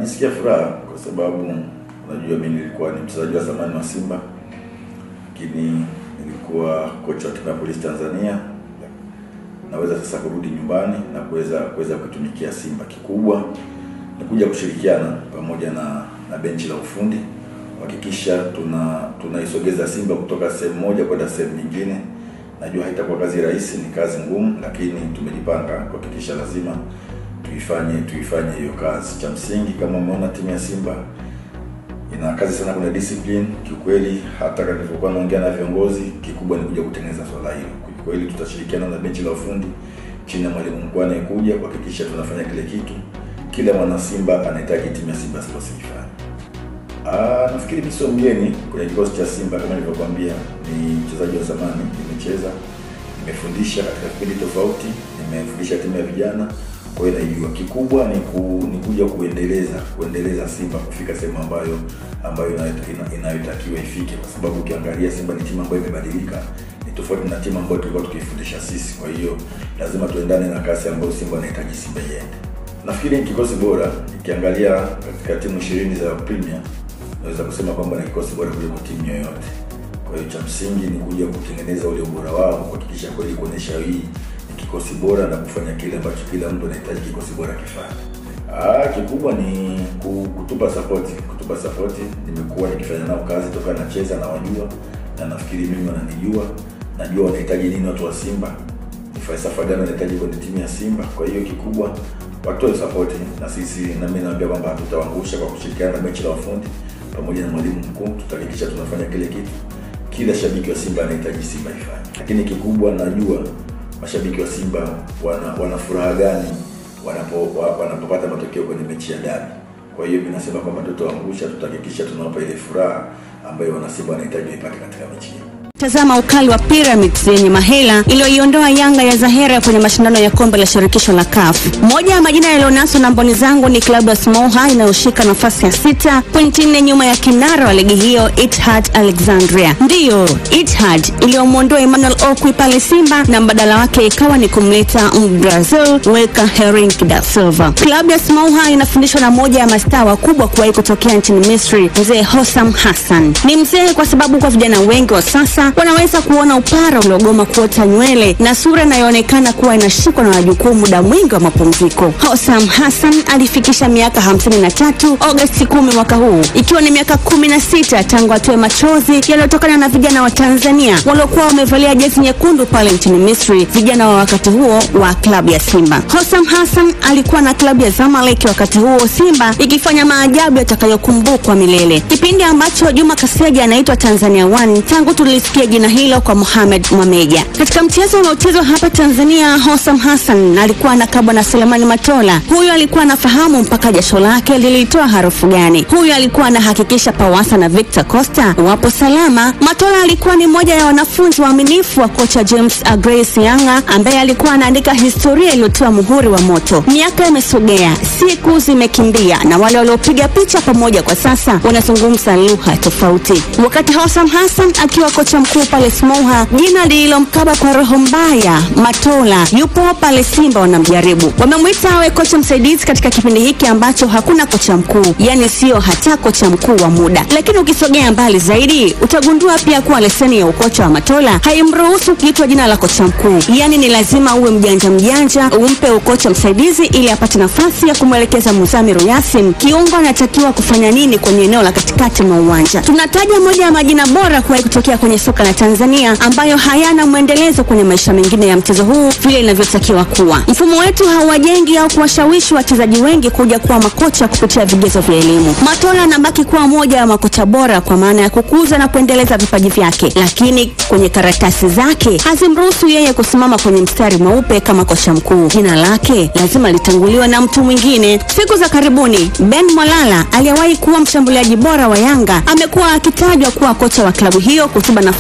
najisikia furaha kwa sababu unajua mimi nilikuwa ni mchezaji wa zamani wa Simba, lakini nilikuwa kocha wa timu ya Polisi Tanzania. Naweza sasa kurudi nyumbani na kuweza kuweza kuitumikia Simba. Kikubwa ni kuja kushirikiana pamoja na na benchi la ufundi kuhakikisha tuna tunaisogeza Simba kutoka sehemu moja kwenda sehemu nyingine. Najua haitakuwa kazi rahisi, ni kazi ngumu, lakini tumejipanga kuhakikisha lazima tuifanye tuifanye hiyo kazi. Cha msingi kama umeona timu ya Simba ina kazi sana, kuna discipline kiukweli. Hata nilipokuwa naongea na viongozi, kikubwa ni kuja kutengeneza swala hilo. Kwa kweli tutashirikiana na benchi la ufundi chini ya mwalimu mkuu anayekuja kuhakikisha tunafanya kile kitu kila mwana Simba anahitaji timu ya Simba Sports ifanye. Ah, nafikiri mimi sio mgeni kwenye kikosi cha Simba kama nilivyokuambia, ni mchezaji wa zamani, nimecheza, nimefundisha katika vipindi tofauti, nimefundisha timu ya vijana, kwa hiyo naijua. Kikubwa ni, ku, ni kuja kuendeleza kuendeleza Simba kufika sehemu ambayo ambayo inayotakiwa ina, inayotakiwa ifike, kwa sababu ukiangalia Simba ni timu ambayo imebadilika, ni tofauti na timu ambayo tulikuwa tukifundisha sisi. Kwa hiyo lazima tuendane na kasi ambayo Simba anahitaji Simba iende. Nafikiri ni kikosi bora, nikiangalia katika timu ishirini za Premier naweza kusema kwamba ni kikosi bora kuliko timu yoyote. Kwa hiyo cha msingi ni kuja kutengeneza ule ubora wao, kuhakikisha kweli kuonyesha hii ni kikosi bora na kufanya kile ambacho kila mtu anahitaji kikosi bora kifanye. Ah, kikubwa ni ku- kutupa support, kutupa support. Nimekuwa nikifanya nao kazi toka nacheza na wajua, na nafikiri mimi wananijua, najua wanahitaji nini watu wa Simba, ni falsafa gani wanahitaji kwenye timu ya Simba. Kwa hiyo kikubwa watoe support na sisi, na mimi naambia kwamba hatutawaangusha kwa kushirikiana na benchi la wafundi pamoja na mwalimu mkuu, tutahakikisha tunafanya kile kitu kila shabiki wa Simba anahitaji Simba ifanye. Lakini kikubwa najua mashabiki wa Simba wana, wana furaha gani wanapo wa- wanapopata matokeo kwenye mechi ya dabi. Kwa hiyo mimi nasema kwamba tutawaangusha, tutahakikisha tunawapa ile furaha ambayo wana Simba wanahitaji waipate katika mechi hii. Tazama ukali wa Pyramids yenye mahela iliyoiondoa Yanga ya Zahera kwenye mashindano ya kombe la shirikisho la CAF. Moja ya majina yaliyonaswa na mboni zangu ni klabu ya Smoha inayoshika nafasi ya sita, pointi nne nyuma ya kinara wa ligi hiyo Ittihad Alexandria. Ndiyo, Ittihad iliyomwondoa Emmanuel Okwi pale Simba na mbadala wake ikawa ni kumleta Mbrazil Weka Hering da Silva. Klabu ya Smoha inafundishwa na moja ya mastaa wakubwa kuwahi kutokea nchini Misri, mzee Hossam Hassan. Ni mzee kwa sababu kwa vijana wengi wa sasa wanaweza kuona upara uliogoma kuota nywele na sura inayoonekana kuwa inashikwa na wajukuu muda mwingi wa mapumziko. Hossam Hassan alifikisha miaka 53 Agosti 10 mwaka huu, ikiwa ni miaka 16 tangu atoe machozi yaliyotokana na vijana wa Tanzania waliokuwa wamevalia jezi nyekundu pale nchini Misri, vijana wa wakati huo wa klabu ya Simba. Hossam Hassan alikuwa na klabu ya Zamalek wakati huo Simba ikifanya maajabu yatakayokumbukwa milele, kipindi ambacho Juma Kaseja anaitwa Tanzania One tangu tulisikia jina hilo kwa Mohamed Mwameja. Katika mchezo unaochezwa hapa Tanzania, Hossam Hassan alikuwa anakabwa na Selemani Matola. Huyu alikuwa anafahamu mpaka jasho lake lilitoa harufu gani. Huyu alikuwa anahakikisha Pawasa na Victor Costa wapo salama. Matola alikuwa ni mmoja ya wanafunzi waaminifu wa kocha James Grace Yanga ambaye alikuwa anaandika historia iliyotoa muhuri wa moto. Miaka imesogea, siku zimekimbia, na wale waliopiga picha pamoja kwa sasa wanazungumza lugha tofauti. Wakati Hossam Hassan akiwa kocha mkuu pale Smoha, jina lililomkaba kwa roho mbaya Matola yupo pale Simba wanamjaribu. Wamemwita awe kocha msaidizi katika kipindi hiki ambacho hakuna kocha mkuu, yani sio hata kocha mkuu wa muda. Lakini ukisogea mbali zaidi, utagundua pia kuwa leseni ya ukocha wa Matola haimruhusu kuitwa jina la kocha mkuu, yani ni lazima uwe mjanja mjanja umpe ukocha msaidizi ili apate nafasi ya kumwelekeza Muzamiru Yasin kiungo anatakiwa kufanya nini kwenye eneo la katikati mwa uwanja. Tunataja moja ya majina bora kuwahi kutokea kwenye soka la Tanzania ambayo hayana mwendelezo kwenye maisha mengine ya mchezo huu vile inavyotakiwa kuwa. Mfumo wetu hauwajengi au kuwashawishi wachezaji wengi kuja kuwa makocha kupitia vigezo vya elimu. Matola anabaki kuwa moja ya makocha bora kwa maana ya kukuza na kuendeleza vipaji vyake, lakini kwenye karatasi zake hazimruhusu yeye kusimama kwenye mstari mweupe kama kocha mkuu. Jina lake lazima litanguliwe na mtu mwingine. Siku za karibuni, Ben Mwalala aliyewahi kuwa mshambuliaji bora wa Yanga amekuwa akitajwa kuwa kocha wa klabu hiyo kuziba nafasi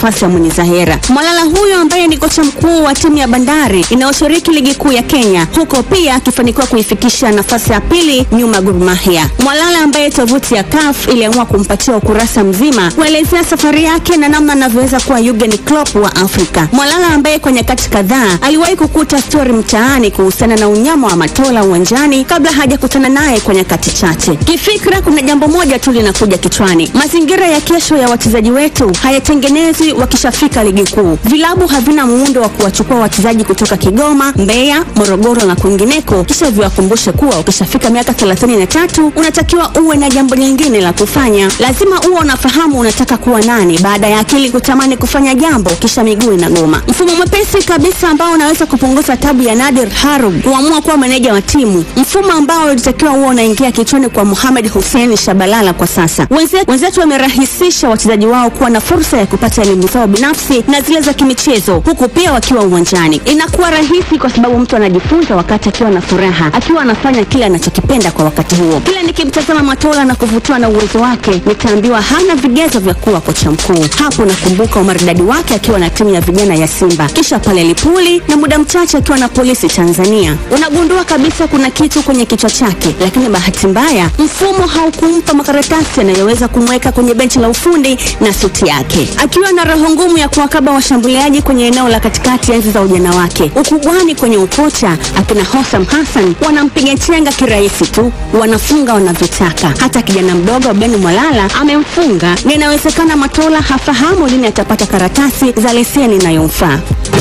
nafasi ya mwenye Zahera. Mwalala huyo ambaye ni kocha mkuu wa timu ya Bandari inayoshiriki ligi kuu ya Kenya, huko pia akifanikiwa kuifikisha nafasi ya pili nyuma ya Gor Mahia. Mwalala ambaye tovuti ya CAF iliamua kumpatia ukurasa mzima kuelezea safari yake na namna anavyoweza kuwa Jurgen Klopp wa Afrika. Mwalala ambaye kwa nyakati kadhaa aliwahi kukuta stori mtaani kuhusiana na unyama wa Matola uwanjani kabla hajakutana naye kwa nyakati chache. Kifikra, kuna jambo moja tu linakuja kichwani: mazingira ya kesho ya wachezaji wetu hayatengenezwi wakishafika ligi kuu. Vilabu havina muundo wa kuwachukua wachezaji kutoka Kigoma, Mbeya, Morogoro na kwingineko, kisha viwakumbushe kuwa ukishafika miaka 33 unatakiwa uwe na jambo lingine la kufanya. Lazima uwe unafahamu unataka kuwa nani, baada ya akili kutamani kufanya jambo kisha miguu inagoma. Mfumo mwepesi kabisa ambao unaweza kupunguza tabu ya Nadir Harub kuamua kuwa meneja wa timu, mfumo ambao ulitakiwa huwa unaingia kichwani kwa Mohamed Hussein Shabalala kwa sasa. Wenze- Wenzetu wamerahisisha wachezaji wao kuwa na fursa ya kupata elimu zao binafsi na zile za kimichezo, huku pia wakiwa uwanjani. Inakuwa rahisi kwa sababu mtu anajifunza wakati akiwa na furaha, akiwa anafanya kile anachokipenda kwa wakati huo. Kila nikimtazama Matola na kuvutiwa na uwezo wake, nitaambiwa hana vigezo vya kuwa kocha mkuu. Hapo nakumbuka umaridadi wake akiwa na timu ya vijana ya Simba, kisha pale Lipuli na muda mchache akiwa na polisi Tanzania. Unagundua kabisa kuna kitu kwenye kichwa chake, lakini bahati mbaya mfumo haukumpa makaratasi yanayoweza kumweka kwenye benchi la ufundi na suti yake, akiwa na roho ngumu ya kuwakaba washambuliaji kwenye eneo la katikati enzi za ujana wake. Ukubwani kwenye ukocha, akina Hosam Hassan wanampiga chenga kirahisi tu, wanafunga wanavyotaka. Hata kijana mdogo Ben Mwalala amemfunga, na inawezekana Matola hafahamu lini atapata karatasi za leseni inayomfaa.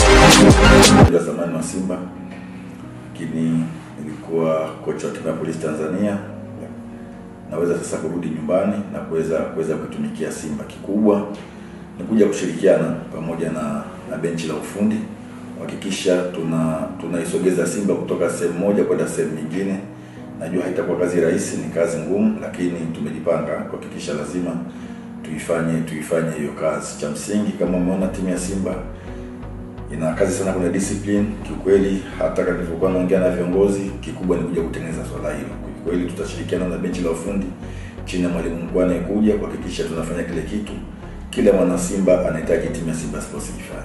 ya zamani wa Simba, lakini nilikuwa kocha wa timu ya Polisi Tanzania. Naweza sasa kurudi nyumbani na kuweza kuweza kuitumikia Simba. Kikubwa ni kuja kushirikiana pamoja na, na benchi la ufundi kuhakikisha tuna tunaisogeza Simba kutoka sehemu moja kwenda sehemu nyingine. Najua haitakuwa kazi rahisi, ni kazi ngumu, lakini tumejipanga kuhakikisha lazima tuifanye tuifanye hiyo kazi. Cha msingi kama umeona timu ya Simba ina kazi sana kwenye discipline. Kiukweli hata kama nilivyokuwa naongea na viongozi, kikubwa ni kuja kutengeneza swala hilo. Kiukweli tutashirikiana na benchi la ufundi chini ya mwalimu mkuu anayekuja kuhakikisha tunafanya kile kitu kila mwana Simba anahitaji timu ya Simba Sports ifanye.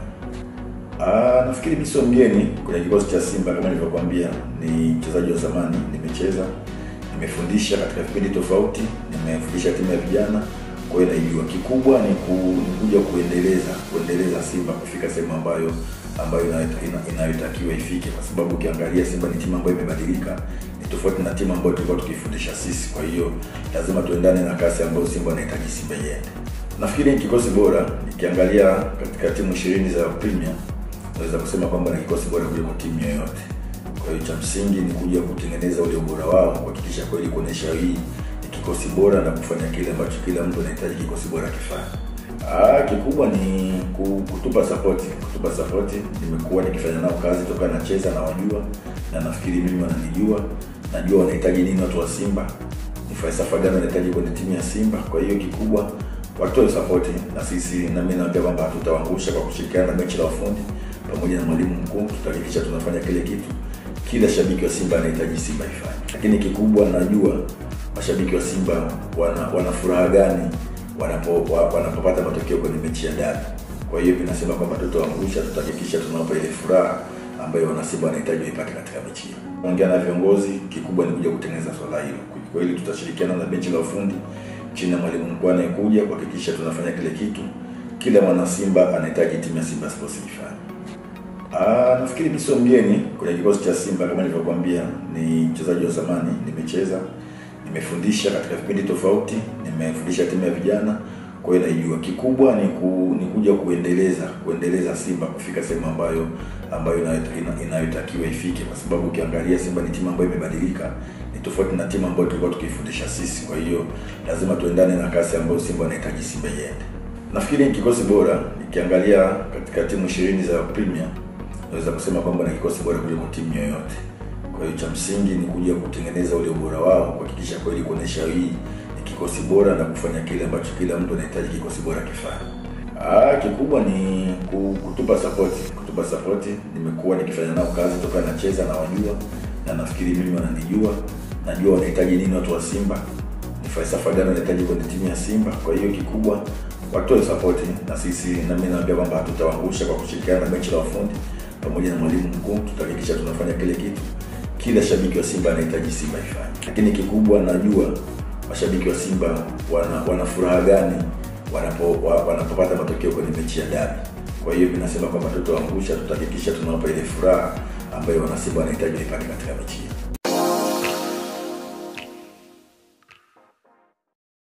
Ah, nafikiri mimi sio mgeni kwenye kikosi cha Simba kama nilivyokuambia, ni mchezaji wa zamani, nimecheza, nimefundisha katika vipindi tofauti, nimefundisha timu ya vijana, kwa hiyo naijua. Kikubwa ni, ku, ni kuja kuendeleza kuendeleza Simba kufika sehemu ambayo ambayo inayotakiwa ina, inayotakiwa ifike, kwa sababu ukiangalia Simba ni timu ambayo imebadilika, ni tofauti na timu ambayo tulikuwa tukifundisha sisi. Kwa hiyo lazima tuendane na kasi ambayo Simba anahitaji Simba iende. Nafikiri ni kikosi bora, nikiangalia katika timu ishirini za Premier naweza kusema kwamba ni kikosi bora kuliko timu yoyote. Kwa hiyo cha msingi ni kuja kutengeneza ule ubora wao, kuhakikisha kweli kuonesha hii ni kikosi bora na kufanya kile ambacho kila mtu anahitaji kikosi bora kifanye. Ah, kikubwa ni ku- kutupa support, kutupa support. Nimekuwa nikifanya nao kazi toka nacheza na wajua, na nafikiri mimi wananijua, najua wanahitaji nini watu wa Simba, ni falsafa gani wanahitaji kwenye timu ya Simba. Kwa hiyo kikubwa watoe support na sisi, na mimi naambia kwamba hatutawaangusha kwa kushirikiana na benchi la ufundi pamoja na mwalimu mkuu, tutahakikisha tunafanya kile kitu kila shabiki wa Simba anahitaji Simba ifanye. Lakini kikubwa najua mashabiki wa Simba wana, wana furaha gani wanapo wa- wanapopata matokeo kwenye mechi ya dabi. Kwa hiyo vinasema kwamba tutawaangusha, tutahakikisha tunawapa ile furaha ambayo wanasimba wanahitaji waipate katika mechi hiyo. Ongea na viongozi, kikubwa ni kuja kutengeneza swala hilo. Kwa hiyo tutashirikiana na benchi la ufundi chini ya mwalimu mkuu anayekuja kuhakikisha tunafanya kile kitu kila mwana Simba anahitaji timu ya Simba Sports ifanye. Ah, nafikiri mimi sio mgeni kwenye kikosi cha Simba kama nilivyokuambia, ni mchezaji wa zamani, nimecheza, nimefundisha katika vipindi tofauti, nimefundisha timu ya vijana, kwa hiyo naijua. Kikubwa ni, ku, ni kuja kuendeleza kuendeleza Simba kufika sehemu ambayo ambayo inayo- ina- inayotakiwa ifike, kwa sababu ukiangalia Simba ni timu ambayo imebadilika, ni tofauti na timu ambayo tulikuwa tukifundisha sisi. Kwa hiyo lazima tuendane na kasi ambayo Simba anahitaji Simba iende. Nafikiri ni kikosi bora, nikiangalia katika timu ishirini za Premier naweza kusema kwamba ni kikosi bora kuliko timu yoyote. Kwa hiyo cha msingi ni kuja kutengeneza ule ubora wao, kuhakikisha kweli kuonesha hii ni kikosi bora na kufanya kile ambacho kila mtu anahitaji kikosi bora kifanye. Ah, kikubwa ni ku- kutupa support, kutupa support. Nimekuwa nikifanya nao kazi toka nacheza na wajua, na nafikiri mimi wananijua, najua wanahitaji nini watu wa Simba, ni falsafa gani wanahitaji kwenye timu ya Simba. Kwa hiyo kikubwa watoe support na sisi, na mimi naambia kwamba hatutawaangusha kwa kushirikiana na benchi la wafundi pamoja na mwalimu mkuu, tutahakikisha tunafanya kile kitu kila shabiki wa Simba anahitaji Simba ifanye. Lakini kikubwa, najua mashabiki wa Simba wana, wana furaha gani wanapo wa, wanapopata matokeo kwenye mechi ya dabi. Kwa hiyo vinasema kwamba tutawangusha, tutahakikisha tunawapa ile furaha ambayo wanasimba wanahitaji waipate katika mechi hii.